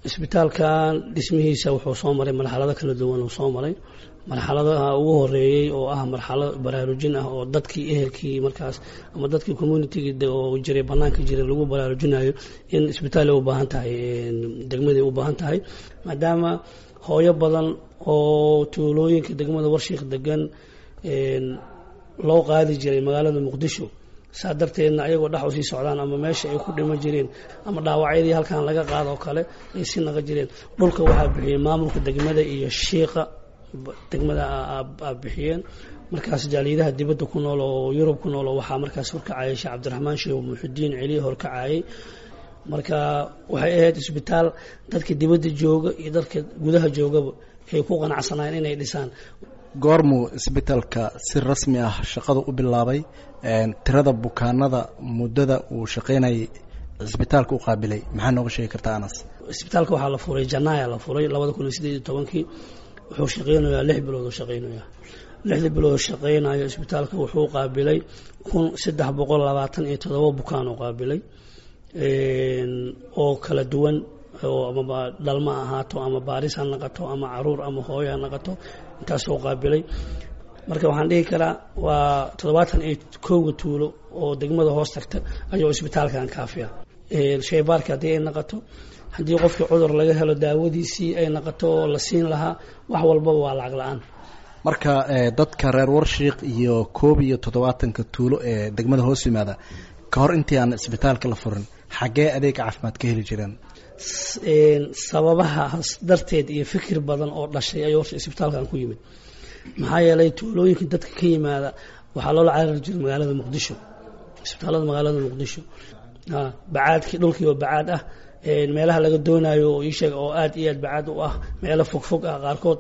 isbitaalkan dhismihiisa wuxuu soo maray marxalado kala duwan uu soo maray marxaladaha ugu horeeyey oo ah marxalad baraarujin ah oo dadkii ehelkii markaas ama dadkii communitygii oo jiray banaanka jiray lagu baraarujinayo in isbitaal u baahan tahay degmadii u baahan tahay maadaama hooyo badan oo tuulooyinka degmada warshiik degan loo qaadi jiray magaalada muqdisho saa darteedna ayagoo dhex usii socdaan ama meesha ay ku dhima jireen ama dhaawacyadii halkan laga qaado oo kale ay si naqa jireen dhulka waxaa bixiyey maamulka degmada iyo shiiqa degmada a bixiyeen markaas jaaliyadaha dibadda ku nool oo yurub ku nool oo waxaa markaas horkacayay sheekh cabdiraxmaan sheekh muxudiin celiya horkacayay marka waxay ahayd isbitaal dadka dibadda jooga iyo dadka gudaha joogaba ay ku qanacsanayeen inay dhisaan goormuu isbitaalka si rasmi ah shaqada u bilaabay tirada bukaanada muddada uu shaqaynayay isbitaalka u qaabilay maxaa nooga sheegi kartaa anas isbitaalka waxaa la furay janaaya la furay labada kun iyo sideed iyo tobankii wuxuu shaqaynayaa lix bilood oo shaqaynaya lixda bilood oo shaqaynayo isbitaalka wuxuu qaabilay kun saddex boqol labaatan iyo todoba bukaan oo qaabilay oo kala duwan oo amaba dhalma ahaato ama baaris ha naqato ama caruur ama hooyo ha naqato intaasoo qaabilay marka waxaan dhihi karaa waa toddobaatan iyo kowga tuulo oo degmada hoos tagta ayuu isbitaalkan kaafiya shaybaarka haddii ay naqato haddii qofkii cudur laga helo daawadiisii ay naqato oo la siin lahaa wax walbaba waa lacag la-aan marka dadka reer warshiik iyo koob iyo toddobaatanka tuulo ee degmada hoos yimaada ka hor intii aan isbitaalka la furin xaggee adeeg caafimaad ka heli jireen sababahaas darteed iyo fikir badan oo dhashay ayuu horta isbitaalkan ku yimid maxaa yeelay tuulooyinka dadka ka yimaada waxaa loola carari jiray magaalada muqdisho isbitaalada magaalada muqdisho bacaadkii dhulkii oo bacaad ah meelaha laga doonayo oo iisheeg oo aad iyo aad bacaad u ah meelo fogfog ah qaarkood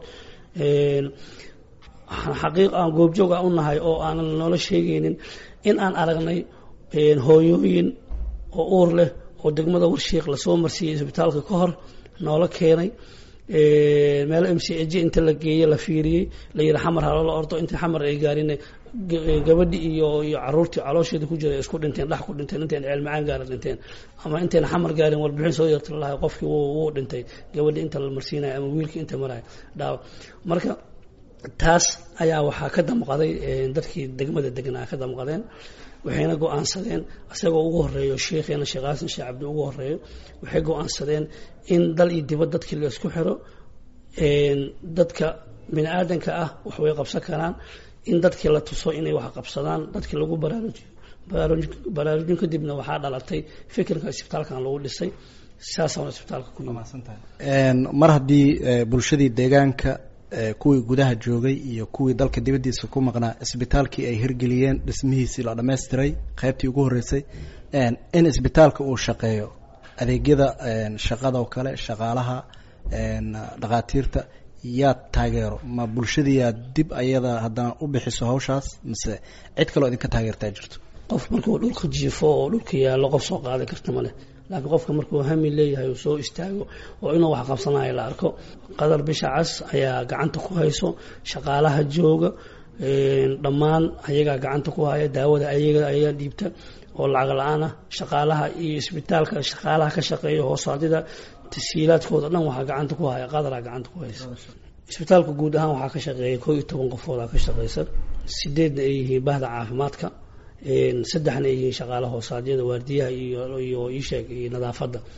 xaqiiq aan goobjoog ah u nahay oo aanan noola sheegaynin in aan aragnay hooyooyin oo uur leh oo degmada warshiik lasoo marsiiyey isbitaalka ka hor noola keenay meelo m c j inta la geeye la fiiriyey la yihi xamar haloola ordo inta xamar ay gaarin gabadhi iyo iyo caruurtii caloosheeda ku jira isku dhinteen dhex ku dhinteen intayn ceelmacaan gaara dhinteen ama intayna xamar gaarin warbixin soo yarta lalahay qofkii wuu dhintay gabadhi inta la marsiinayo ama wiilkii inta marayo dhaawa marka taas ayaa waxaa ka damqaday dadkii degmada degnaa ka damqadeen waxayna go-aansadeen isagoo ugu horeeyo sheikheena sheekh xasan sheekh cabdi ugu horeeyo waxay go-aansadeen in dal iyo dibad dadkii la isku xiro dadka bini aadanka ah wax way qabsan karaan in dadkii la tuso inay wax qabsadaan dadkii lagu baraarujiyo baraarujin kadibna waxaa dhalatay fikirka isbitaalkan lagu dhisay saasaan isbitaalka ku mar haddii bulshadii deegaanka kuwii gudaha joogay iyo kuwii dalka dibaddiisa ku maqnaa isbitaalkii ay hirgeliyeen dhismihiisii la dhammaystiray qaybtii ugu horreysay in isbitaalka uu shaqeeyo adeegyada shaqada oo kale shaqaalaha dhakhaatiirta yaad taageero ma bulshadii yaad dib ayada haddana u bixiso hawshaas mise cid kaloo idinka taageertaa jirto qof markuu dhulka jiifo oo dhulka yaallo qof soo qaadi karta male laakiin qofka markuu hami leeyahay uu soo istaago oo inuu wax qabsanayo la arko qadar bisha cas ayaa gacanta ku hayso shaqaalaha jooga dhammaan ayagaa gacanta ku haya daawada ayaga ayaa dhiibta oo lacag la-aan ah shaqaalaha iyo isbitaalka shaqaalaha ka shaqeeya hoosaadida tasiilaadkooda dhan waxaa gacanta ku haya qadaraa gacanta ku haysa isbitaalka guud ahaan waxaa ka shaqeeya koo iyo toban qofoodaa ka shaqeysa sideedna ay yihiin bahda caafimaadka saddexna ay yihiin shaqaalaha hoosaadyada waardiyaha iyo iyo isheeg iyo nadaafadda